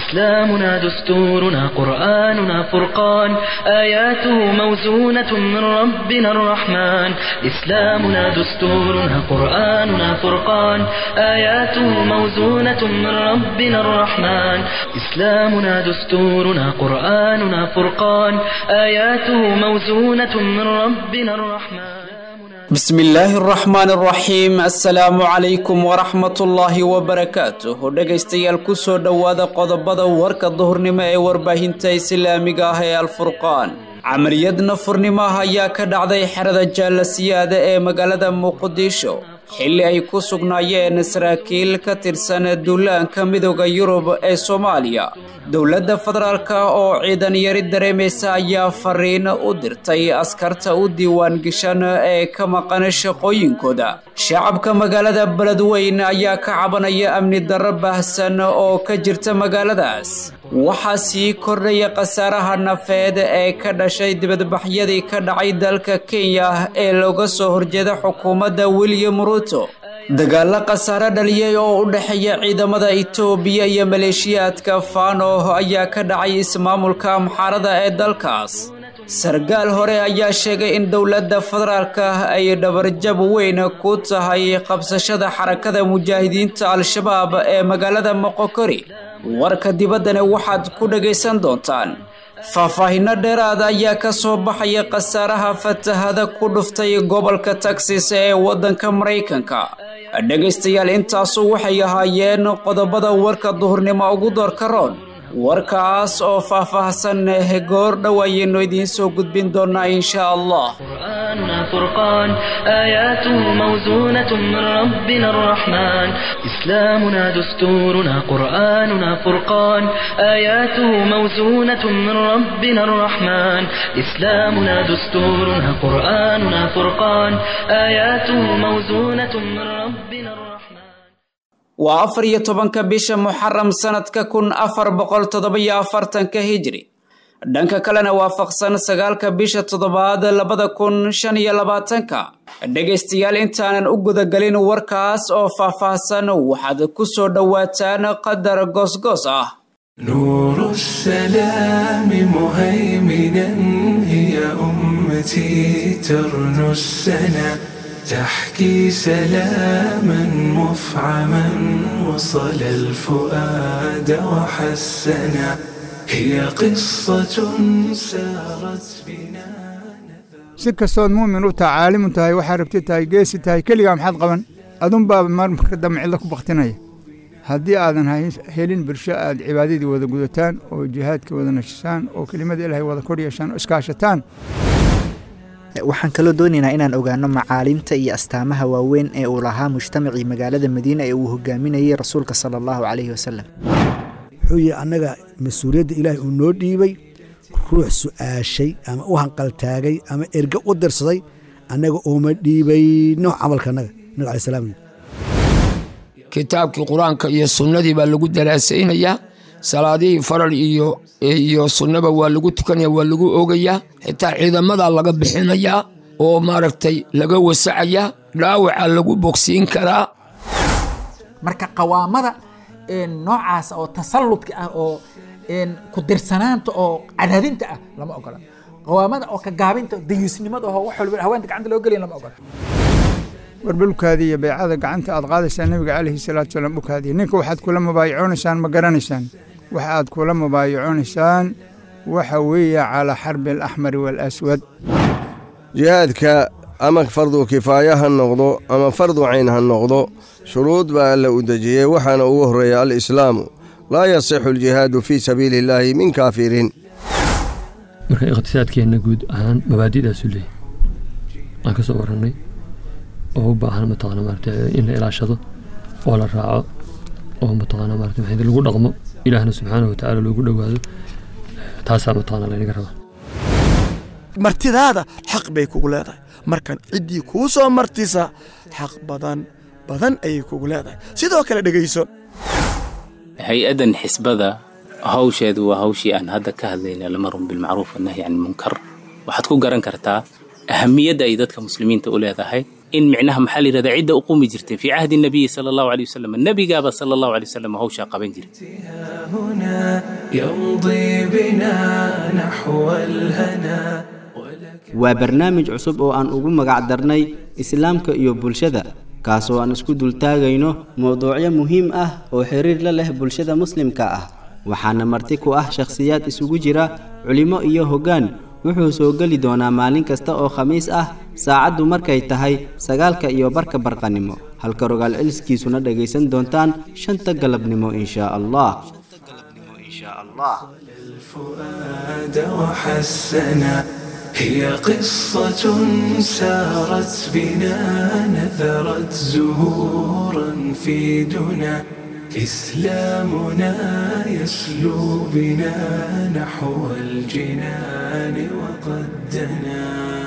إسلامنا دستورنا قرآننا فرقان آياته موزونة من ربنا الرحمن إسلامنا دستورنا قرآننا فرقان آياته موزونة من ربنا الرحمن إسلامنا دستورنا قرآننا فرقان آياته موزونة من ربنا الرحمن بسم الله الرحمن الرحيم السلام عليكم ورحمة الله وبركاته dhegaystayaal kusoo dhowaada qodobada warka duhurnimo ee warbaahinta islaamiga ah ee alfurqaan camaliyad nafurnimo ah ayaa ka dhacday xerada jaalasiyaada ee magaalada muqdisho xilli ay ku sugnaayeen saraakiil ka tirsan duulaanka midooda yurub ee soomaaliya dowladda federaalk oo ciidan yari dareemaysa ayaa fariin u dirtay askarta u diiwaan gashan ee ka maqan shaqooyinkooda shacabka magaalada beledweyne ayaa ka cabanaya amni darro baahsan oo ka jirta magaaladaas waxaa sii kordhaya khasaaraha nafeed ee ka dhashay dibadbaxyadii ka dhacay dalka kenya ee looga soo horjeeda xukuumadda william ruto dagaalo khasaare dhaliyay oo u dhexeeya ciidamada itoobiya iyo maleeshiyaadka fano ayaa ka dhacay ismaamulka amxaarada ee dalkaas sargaal hore ayaa sheegay in dowladda federaalka ay dhabarjab weyn ku tahay qabsashada xarakada mujaahidiinta al-shabaab ee magaalada moqokori warka dibaddana waxaad ku dhagaysan doontaan faahfaahinno dheeraada ayaa ka soo baxaya khasaaraha fatahada ku dhuftay gobolka texas ee waddanka maraykanka dhegaystayaal intaasu waxay ahaayeen qodobada warka duhurnimo ugu doorka roon warkaas oo faahfaahsan goor dhow ayaynu idiin soo gudbin doonaa insha allah قرآننا فرقان آياته موزونة من ربنا الرحمن إسلامنا دستورنا قرآننا فرقان آياته موزونة من ربنا الرحمن إسلامنا دستورنا قرآننا فرقان آياته موزونة من ربنا الرحمن waa afar iyo tobanka bisha muxaram sanadka kun afar boqol toddoba-iyo afartanka hijri dhanka kalena waafaqsan sagaalka bisha toddobaad labada kun shan iyo labaatanka dhegaystayaal intaanan u gudagelin warkaas oo faahfaahsan waxaad ku soo dhowaataan qadar goosgoos ah نور السلام مهيمنا هي أمتي ترنو السنا تحكي سلاما مفعما وصل الفؤاد وحسنا هي قصة سارت بنا si kastood muumin u tahay caalimu tahay waxaa rabti tahay geesi tahay keligaa maxaad qaban adunbaa marmarka dambe cidlo ku baktinaya haddii aadan helin bulsho aad cibaadadii wada gudataan oo jihaadka wada nashisaan oo kelimada ilaahay wada kor yeeshaan oo iskaashataan waxaan kaloo doonaynaa inaan ogaano macaalimta iyo astaamaha waaweyn ee uu lahaa mujtamacii magaalada madiina ee uu hogaaminayey rasuulka sala allahu calayhi wasalam wuxuu yihi annaga mas-uuliyadda ilaahay uu noo dhiibay ruux su-aashay ama u hanqaltaagay ama erge u dirsaday annaga ooma dhiibayno camalka annaga nabi alai salam kitaabkii qur-aanka iyo sunnadii baa lagu daraasaynayaa salaadihii faral iyo iyo sunnaba waa lagu tukanaya waa lagu ogayaa xitaa ciidamadaa laga bixinayaa oo maaragtay laga wasacayaa dhaawaca lagu bogsiin karaa marka qawaamada noocaas oo tasalludka ah oo ku dirsanaanta oo cadaadinta ah lama ogola qawaamada oo ka gaabinta dayuusnimada oo wax walba haweenta gacanta loo geliya lama ogola warbelkaadii iyo beecada gacanta aad qaadaysaan nabiga calayhi salaatu salaam ukaadiya ninka waxaad kula mubaayaconaysaan ma garanaysaan waxa aad kula mubaayaconaysaan waxa weeye calaa xarbi alaxmari waalaswad jihaadka ama fardu kifaaya ha noqdo ama fardu cayn ha noqdo shuruud baa alla u dejiyey waxaana ugu horreeya alislaamu laa yasixu aljihaadu fii sabiili illaahi min kaafiriin marka iqhtisaadkeenna guud ahaan mabaadi'daasu leeyahy aan ka soo warrannay oo u baahan mataqaana maarata in la ilaashado oo la raaco oo mataqaana maarata maxay lagu dhaqmo ilaahna subxaanahu watacaala loogu dhowaado taasaa mataqaana laynaga rabaa martidaada xaq bay kugu leedahay markan ciddii kuu soo martisa xaq badan badan ayay kugu leedahay sidoo kale dhegayso hay-addan xisbada hawsheedu waa hawshii aan hadda ka hadlayna lamarun bilmacruuf wanahyi can ilmunkar waxaad ku garan kartaa ahamiyadda ay dadka muslimiinta u leedahay in micnaha maxaa la yidhahdaa cidda u qumi jirtay fii cahdi nabiyi sala allahu alay wasalam nebigaaba sala allahu alay wasalam hawshaa qaban jiray هنا يمضي بنا نحو الهنا waa barnaamij cusub oo aan ugu magac darnay islaamka iyo bulshada kaasoo aan isku dultaagayno mowduucyo muhiim ah oo xiriir la leh bulshada muslimka ah waxaana marti ku ah shakhsiyaad isugu jira culimo iyo hoggaan wuxuu soo geli doonaa maalin kasta oo khamiis ah saacaddu markay tahay sagaalka iyo barka barqanimo halka rogaal celiskiisuna dhegaysan doontaan shanta galabnimo inshaa allah الفؤاد وحسنا هي قصة سارت بنا نثرت زهورا في دنا إسلامنا يسلو بنا نحو الجنان وقد دنا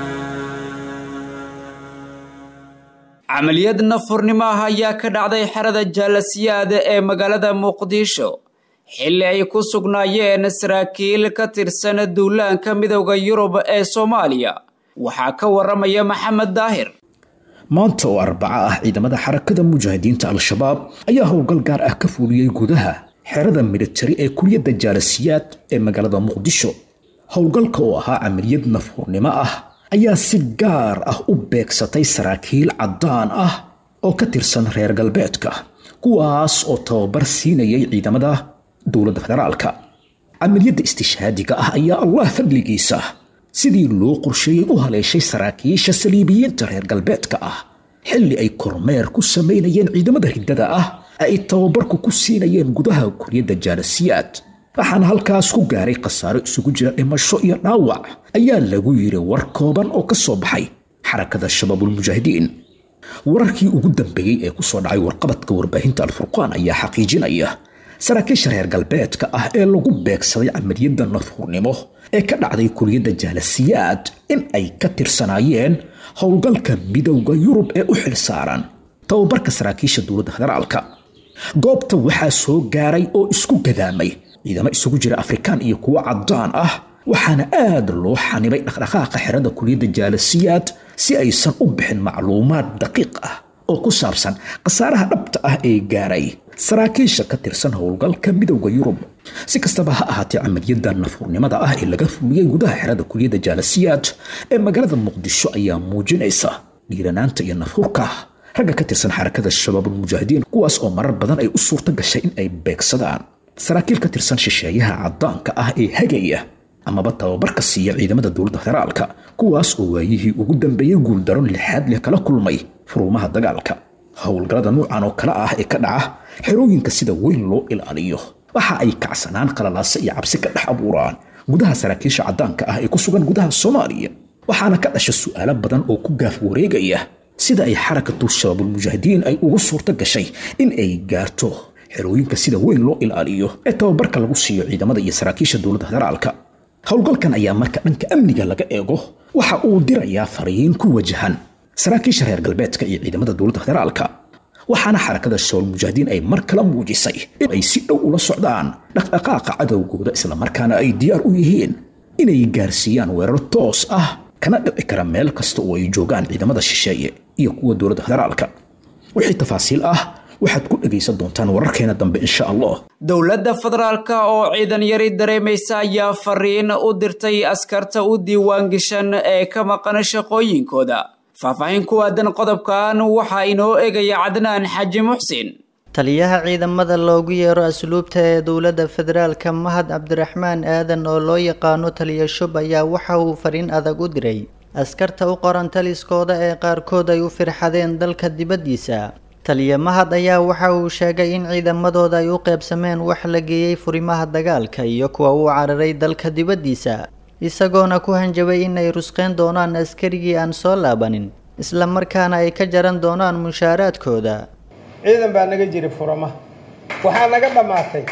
camaliyad nafurnimo ah ayaa ka dhacday xerada jaalasiyaada ee magaalada muqdisho xilli ay ku sugnaayeen saraakiil ka tirsan duulaanka midowda yurub ee soomaaliya waxaa ka waramaya maxamed daahir maanta oo arbaco ah ciidamada xarakada mujaahidiinta al-shabaab ayaa howlgal gaar ah ka fuuliyey gudaha xerada militari ee kuliyadda jaalasiyaad ee magaalada muqdisho howlgalka oo ahaa camaliyad nafhurnimo ah ayaa si gaar ah u beegsatay saraakiil caddaan ah oo ka tirsan reer galbeedka kuwaas oo tababar siinayay ciidamada dowladda federaalka camaliyadda istishhaadiga ah ayaa allah fadligiisa sidii loo qorsheeyey u haleeshay saraakiisha saliibiyiinta reer galbeedka ah xilli ay kormeer ku samaynayeen ciidamada riddada ah ay tababarku ku siinayeen gudaha kuliyadda jaalasiyaad waxaana halkaas ku gaaray khasaaro isugu jira dhimasho iyo dhaawac ayaa lagu yidhi war kooban oo ka soo baxay xarakada shabaabulmujaahidiin wararkii ugu dambeeyey ee ku soo dhacay warqabadka warbaahinta alfurqaan ayaa xaqiijinaya saraakiisha reer galbeedka ah ee lagu beegsaday camaliyadda nafhurnimo ee ka dhacday kuliyadda jaalasiyaad in ay ka tirsanaayeen howlgalka midowda yurub ee u xil saaran tababarka saraakiisha dowladda federaalka goobta waxaa soo gaaray oo isku gadaamay ciidamo isugu jira afrikaan iyo kuwo caddaan ah waxaana aad loo xanibay dhaqdhaqaaqa xerada kuliyadda jaalasiyaad si aysan u bixin macluumaad daqiiq ah oo ku saabsan khasaaraha dhabta ah ee gaaray saraakiisha ka tirsan howlgalka midowda yurub si kastaba ha ahaatee camaliyadda nafurnimada ah ee laga fuliyey gudaha xerada kuliyadda jaalasiyaad ee magaalada muqdisho ayaa muujinaysa dhiiranaanta iyo nafhurka ragga ka tirsan xarakada shabaabulmujaahidiin kuwaas oo marar badan ay u suurto gashay in ay beegsadaan saraakiil ka tirsan shisheeyaha caddaanka ah ee hagaya amaba tababarka siiya ciidamada dowladda federaalka kuwaas oo waayihii ugu dambeeyey guuldaro lixaad leh kala kulmay furuumaha dagaalka howlgallada nuucan oo kale ah ee ka dhaca xerooyinka sida weyn loo ilaaliyo waxa ay kacsanaan qalalaase iyo cabsi ka dhex abuuraan gudaha saraakiisha caddaanka ah ee ku sugan gudaha soomaaliya waxaana ka dhasha su'aalo badan oo ku gaaf wareegaya sida ay xarakatu shabaabulmujaahidiin ay ugu suurto gashay in ay gaarto xerooyinka sida weyn loo ilaaliyo ee tababarka lagu siiyo ciidamada iyo saraakiisha dowladda federaalka howlgalkan ayaa marka dhanka amniga laga eego waxa uu dirayaa fariin ku wajahan saraakiisha reer galbeedka iyo ciidamada dowladda federaalka waxaana xarakada shabaabulmujaahidiin ay mar kala muujisay in ay si dhow ula socdaan dhaqdhaqaaqa cadowgooda islamarkaana ay diyaar u yihiin inay gaarsiiyaan weerar toos ah kana dhici kara meel kasta oo ay joogaan ciidamada shisheeye iyo kuwa dowladda federaalka wixii tafaasiil ah waxaad ku dhegaysan doontaan wararkeena dambe insha allah dowladda federaalka oo ciidan yari dareemaysa ayaa fariin u dirtay askarta u diiwaangashan ee ka maqan shaqooyinkooda faahfaahin ku aadan qodobkan waxaa inoo egaya cadnaan xaji muxsin taliyaha ciidamada loogu yeero asluubta ee dowladda federaalka mahad cabdiraxmaan aadan oo loo yaqaano taliya shub ayaa waxa uu fariin adag u diray askarta u qoran taliskooda ee qaarkood ay u firxadeen dalka dibaddiisa taliya mahad ayaa waxa uu sheegay in ciidamadooda ay u qeybsameen wax la geeyey furimaha dagaalka iyo kuwa uu cararay dalka dibaddiisa isagoona ku hanjabay in ay rusqeyn doonaan askarigii aan soo laabanin isla markaana ay ka jaran doonaan mushaaraadkooda ciidan baa naga jiray furama waxaa naga dhammaatay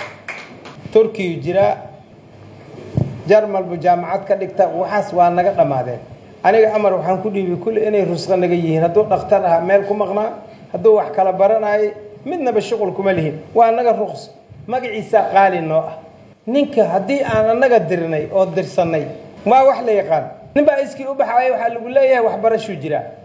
turkiyu jiraa jarmalbu jaamacad ka dhigta waxaas waa naga dhammaadeen aniga amar waxaan ku dhiibay kulli inay rusqo naga yihiin hadduu dhakhtar ahaa meel ku maqnaa hadduu wax kala baranayay midnaba shuqul kuma lihin waa naga ruqs magaciisaa qaali noo ah ninka haddii aan annaga dirnay oo dirsannay waa wax la yaqaan nin baa iskii u baxaaya waxaa lagu leeyahay waxbarashuu jiraa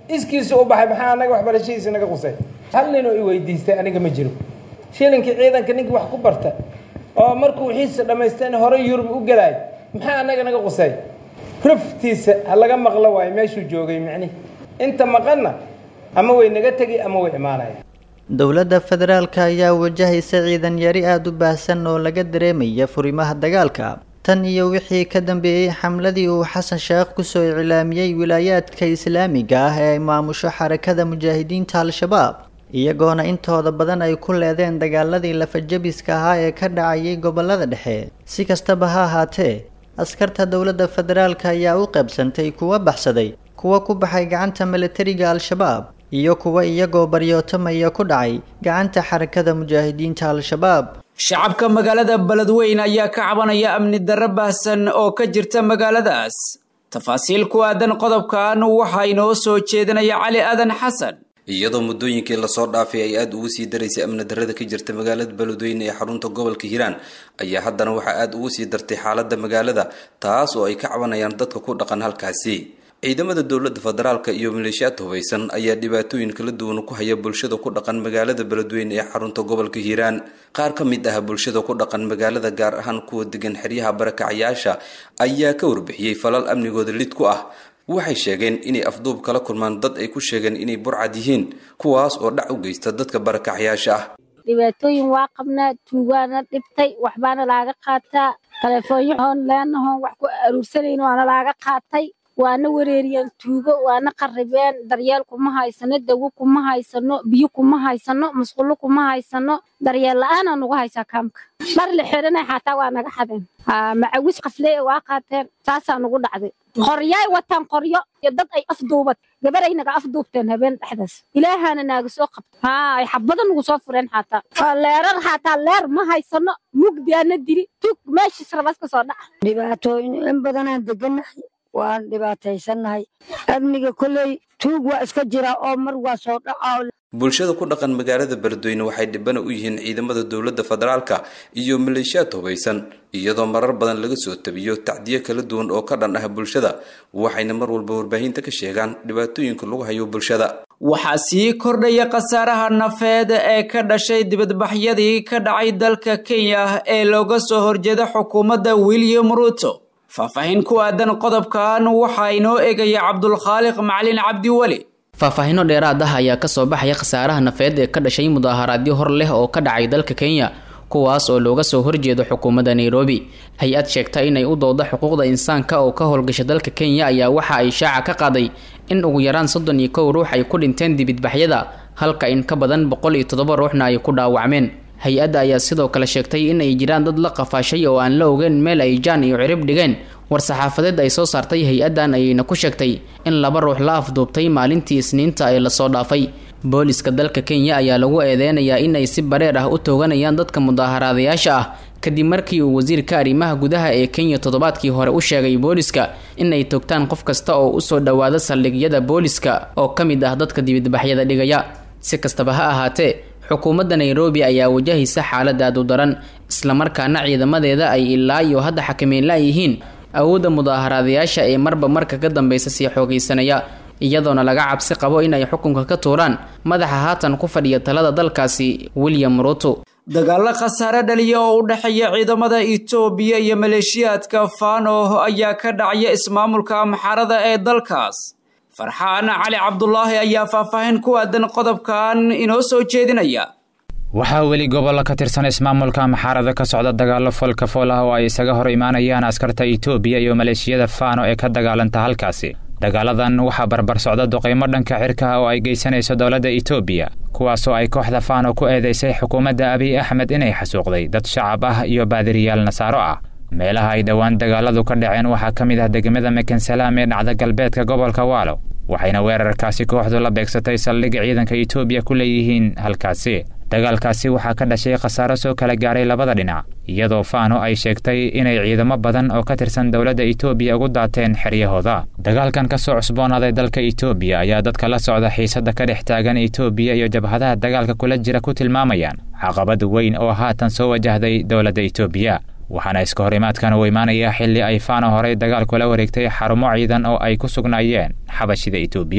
iskiisu u baxay maxaa anaga waxbarashadiisa naga qusay hal ninoo i weydiistay aniga ma jiro shilinkii ciidanka ninkii wax ku barta oo markuu wixiisa dhammaysteen hore yurub u gelaay maxaa anaga naga qusay ruftiisa ha laga maqlo waayo meeshuu joogay micnihi inta maqanna ama way naga tegi ama way imaanaya dowladda federaalka ayaa wajahaysa ciidan yari aada u baahsan oo laga dareemaya furimaha dagaalka tan iyo wixii ka dambeeyey xamladii uu xasan sheekh kusoo iclaamiyey wilaayaadka islaamiga ah ee ay maamusho xarakada mujaahidiinta al-shabaab iyagoona intooda badan ay ku leedeen dagaaladii lafajabiska ahaa ee ka dhacayay gobolada dhexe si kastaba ha ahaatee askarta dowladda federaalka ayaa u qaybsantay kuwa baxsaday kuwa ku baxay gacanta milatariga al-shabaab iyo kuwa iyagoo baryootamaya ku dhacay gacanta xarakada mujaahidiinta al-shabaab shacabka magaalada beledweyn ayaa ka cabanaya amni darro baahsan oo ka jirta magaaladaas tafaasiil ku aadan qodobkan waxaa inoo soo jeedinaya cali aadan xasan iyadoo muddooyinkii lasoo dhaafay ay aada ugu sii daraysay amni darrada ka jirta magaalada beledweyne ee xarunta gobolka hiiraan ayaa haddana waxaa aada ugu sii dartay xaaladda magaalada taas oo ay ka cabanayaan dadka ku dhaqan halkaasi ciidamada dowladda federaalka iyo maleeshiyaad hubaysan ayaa dhibaatooyin kala duwan ku haya bulshada ku dhaqan magaalada beledweyne ee xarunta gobolka hiiraan qaar ka mid ah bulshada ku dhaqan magaalada gaar ahaan kuwa degan xeryaha barakacayaasha ayaa ka warbixiyey falal amnigooda lid ku ah waxay sheegeen inay afduub kala kulmaan dad ay ku sheegeen inay burcad yihiin kuwaas oo dhac u geysta dadka barakacayaasha ah dhibaatooyin waa qabnaa tuugaana dhibtay waxbaana laaga qaataa taleefoonyahoon leenahoon wax ku aruursanayno waana laaga qaatay waana wareeriyeen tuugo waana qarribeen daryeel kuma haysano dawo kuma haysano biyo kuma haysano musqulo kuma haysano daryeel la-aanaa nagu haysaa kaamka dhar la xiranay xataa waa naga xadeen macawis qaflee waa qaateen saasaa nagu dhacday qoryaay wataan qoryo iyo dad ay afduubad gabaray naga afduubteen habeen dhexdaas ilaahaana naaga soo qabta haa ay xabada nagu soo fureen xataa leerar xataa leer ma haysano mugdiaana dili tug meeshiis rabas ka soo dhaca dhibaatooyin in badanaan deganahay waan dhibaataysannahay amniga kolley tuug waa iska jiraa oo mar waa soo dhacaa bulshada ku dhaqan magaalada beledweyne waxay dhibana u yihiin ciidamada dowladda federaalka iyo maleeshiyaad hubaysan iyadoo marar badan laga soo tabiyo tacdiyo kala duwan oo ka dhan ah bulshada waxayna mar walba warbaahinta ka sheegaan dhibaatooyinka lagu hayo bulshada waxaa sii kordhaya khasaaraha nafeed ee ka dhashay dibadbaxyadii ka dhacay dalka kenya ee looga soo horjeeda xukuumadda william ruto faahfaahin ku aadan qodobkan waxaa inoo egaya cabdulkhaaliq macalin cabdiweli faahfaahinno dheeraad ah ayaa kasoo baxaya khasaaraha nafeed ee ka dhashay mudaaharaadyo hor leh oo ka dhacay dalka kenya kuwaas oo looga soo horjeedo xukuumadda nairobi hay-ad sheegta inay u dooda xuquuqda insaanka oo ka howlgasha dalka kenya ayaa waxa ay shaaca ka qaaday in ugu yaraan soddon iyo kow ruux ay ku dhinteen dibidbaxyada halka in ka badan boqol iyo toddoba ruuxna ay ku dhaawacmeen hay-adda ayaa sidoo kale sheegtay in ay jiraan dad la qafaashay oo aan la ogeyn meel ay jaan iyo cirib dhigeen war-saxaafadeed ay soo saartay hay-addan ayayna ku sheegtay in laba ruux la afduubtay maalintii isniinta ee lasoo dhaafay booliska dalka kenya ayaa lagu eedeynayaa in ay si bareer ah u tooganayaan dadka mudaaharaadayaasha ah kadib markii uu wasiirka arrimaha gudaha ee kenya toddobaadkii hore u sheegay booliska in ay toogtaan qof kasta oo usoo dhowaada saldhigyada booliska oo ka mid ah dadka dibidbaxyada dhigaya si kastaba ha ahaatee xukuumadda nairobi ayaa wajahaysa xaalad aad u daran islamarkaana ciidamadeeda ay ilaa iyo hadda xakameyn la-yihiin awoodda mudaaharaadayaasha ee marba marka ka dambeysa sii xoogaysanaya iyadoona laga cabsi qabo inay xukunka ka tuuraan madaxa haatan ku fadhiya talada dalkaasi william ruto dagaalo khasaare dhaliya oo u dhexeeya ciidamada itoobiya iyo maleeshiyaadka fano ayaa ka dhacaya ismaamulka amxarada ee dalkaas farxaan cali cabdulaahi ayaa faahfaahin ku aadan qodobkan inoo soo jeedinaya waxaa weli gobollo ka tirsan ismaamulka amxaarada ka socda dagaallo foolka fool ah oo ay isaga hor imaanayaan askarta itoobiya iyo maleeshiyada fano ee ka dagaalanta halkaasi dagaaladan waxaa barbar socda duqaymo dhanka xirkaha oo ay geysanayso dowladda itoobiya kuwaasoo ay kooxda fano ku eedeysay xukuumadda abiy axmed inay xasuuqday dad shacab ah iyo baadiriyaal nasaaro ah meelaha ay dhowaan dagaaladu ka dhaceen waxaa ka mid ah degmada mekensalaam ee dhacda galbeedka gobolka waalo waxayna weerarkaasi kooxdu la beegsatay saldhig ciidanka itoobiya ku leeyihiin halkaasi dagaalkaasi waxaa ka dhashay khasaaro soo kala gaaray labada dhinac iyadoo fano ay sheegtay inay ciidamo badan oo ka tirsan dowladda itoobiya ugu daateen xeryahooda dagaalkan ka soo cusboonaaday dalka itoobiya ayaa dadka la socda xiisadda ka dhex taagan itoobiya iyo jabhadaha dagaalka kula jira ku tilmaamayaan caqabad weyn oo haatan soo wajahday dowladda itoobiya waxaana iska horimaadkan uu imaanayaa xilli ay fano horey dagaal kula wareegtay xarumo ciidan oo ay ku sugnaayeen xabashida itoobiya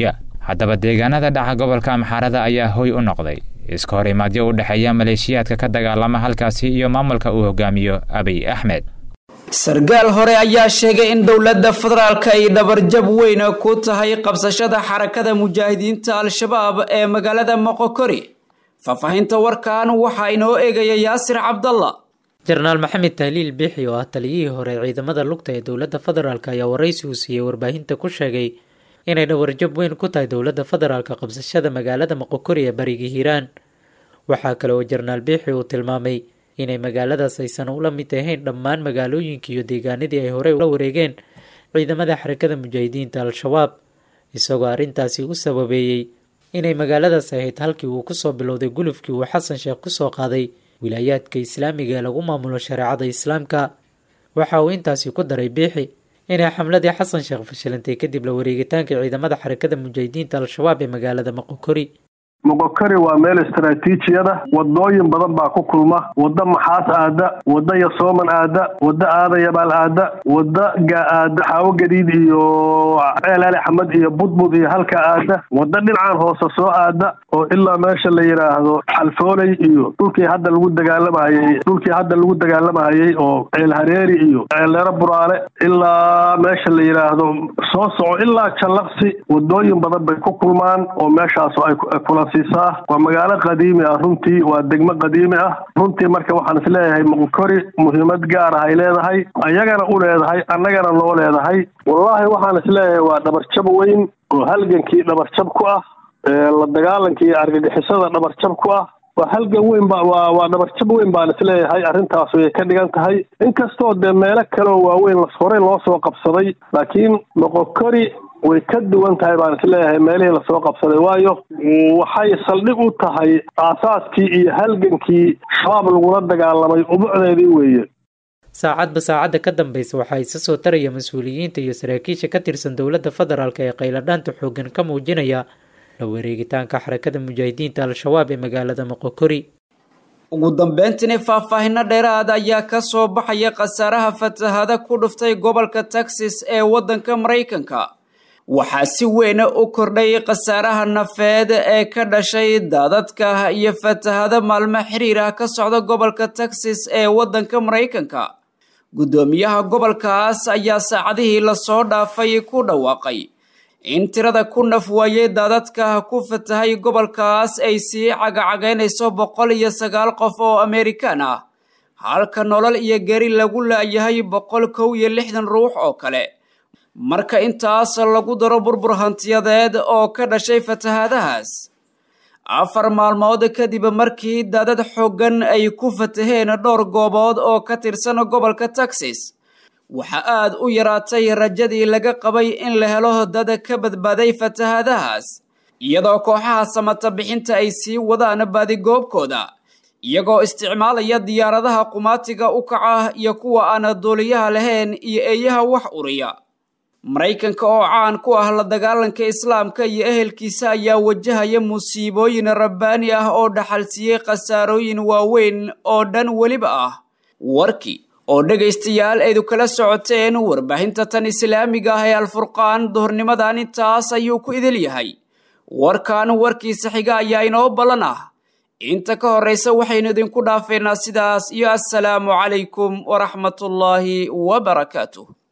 haddaba deegaanada dhaca gobolka amxaarada ayaa hoy u noqday iska hor imaadyo u dhexeeya maleeshiyaadka ka dagaalama halkaasi iyo maamulka uu hogaamiyo abiy axmed sarkaal hore ayaa sheegay in dowladda federaalka ay dhabarjab weyn ku tahay qabsashada xarakada mujaahidiinta al-shabaab ee magaalada moqokori faahfaahinta warkan waxaa inoo eegaya yaasir cabdalla jenaraal maxamed tahliil biixi oo ah taliyihii hore ciidamada lugta ee dowladda federaalk ayaa waraysi uu siiyey warbaahinta ku sheegay inay dhawarjab weyn ku tahay dowladda federaalka qabsashada magaalada moqokori ee bariga hiiraan waxaa kale oo jenaraal biixi uu tilmaamay inay magaaladaas aysan ula mid ahayn dhammaan magaalooyinkii iyo deegaanadii ay horey ula wareegeen ciidamada xarakada mujaahidiinta al-shabaab isagoo arrintaasi u sababeeyey inay magaaladaas ahayd halkii uu kusoo bilowday gulufkii uu xasan sheekh kusoo qaaday wilaayaadka islaamiga ee lagu maamulo shareecada islaamka waxa uu intaasi ku daray biixi inay xamladii xasan sheekh fashilantay kadib la wareegitaanka ciidamada xarakada mujaahidiinta al-shabaab ee magaalada moqokori moqokari waa meel istaraatiijiyada wadooyin badan baa ku kulma wadda maxaas aada wadda yasooman aada wadda aada yabaal aada wadda aada xaawo gadiid iyo ceelaali axmed iyo budbud iyo halka aada wadda dhinacan hoose soo aada oo ilaa meesha la yidhaahdo xalfooley iyo dhulkii hadda lagu dagaalamahayey dhulkii hadda lagu dagaalamahayey oo ceel hareeri iyo ceelleero buraale ilaa meesha la yidhaahdo soo soco ilaa jallaqsi wadooyin badan bay ku kulmaan oo meeshaas ay kula waa magaalo qadiimi ah runtii waa degmo qadiimi ah runtii marka waxaan is leeyahay moqokori muhiimad gaar ah ay leedahay ayagana u leedahay annagana noo leedahay wallaahi waxaan is leeyahay waa dhabarjab weyn oo halgankii dhabarjab ku ah la dagaalankii argagixisada dhabarjab ku ah waa halgan weyn ba waa waa dhabarjab weyn baan is leeyahay arrintaas way ka dhigan tahay inkastoo dee meelo kaleoo waaweyn horey loo soo qabsaday laakiin moqokori way ka duwan tahay baan isleeyahay meelihii lasoo qabsaday waayo waxay saldhig u tahay aasaaskii iyo halgankii shabaab lagula dagaalamay ubucdeedii weeye saacadba saacadda ka dambeysa waxaa isa soo taraya mas-uuliyiinta iyo saraakiisha ka tirsan dowladda federaalk ee qayladhaanta xooggan ka muujinaya la wareegitaanka xarakada mujaahidiinta al-shabaab ee magaalada moqokori ugu dambeyntiina faahfaahino dheeraad ayaa ka soo baxaya khasaaraha fatahada ku dhuftay gobolka texas ee waddanka maraykanka waxaa si weyna u kordhay khasaaraha nafeed ee ka dhashay daadadka iyo fatahado maalmo xiriir ah ka socda gobolka texas ee waddanka maraykanka guddoomiyaha gobolkaas ayaa saacadihii lasoo dhaafay ku dhawaaqay in tirada ku naf waayey daadadka ku fatahay gobolkaas ay sii cagacagaynayso boqol iyo sagaal qof oo amerikaan ah halka nolol iyo geri lagu laayahay boqol kow iyo lixdan ruux oo kale marka intaas lagu daro burbur hantiyadeed oo ka dhashay fatahaadahaas afar maalmood kadib markii daadad xooggan ay ku fataheen dhowr goobood oo ka tirsan gobolka texas waxaa aad u yaraatay rajadii laga qabay in la helo dad ka badbaaday fatahaadahaas iyadoo kooxaha samata bixinta ay sii wadaan baadigoobkooda iyagoo isticmaalaya diyaaradaha qumaatiga u kaca iyo kuwa aan duuliyaha lahayn iyo eeyaha wax uriya maraykanka oo caan ku ah la dagaalanka islaamka iyo ehelkiisa ayaa wajahaya musiibooyin rabbaani ah oo dhaxalsiiyey khasaarooyin waaweyn oo dhan weliba ah warkii oo dhegaystayaal aydu kala socoteen warbaahinta tan islaamiga ah ee alfurqaan duhurnimadan intaas ayuu ku idil yahay warkan warkiisa xiga ayaa inoo ballan ah inta ka horraysa waxaynu idinku dhaafeynaa sidaas iyo assalaamu calaykum waraxmatullaahi wabarakaatuh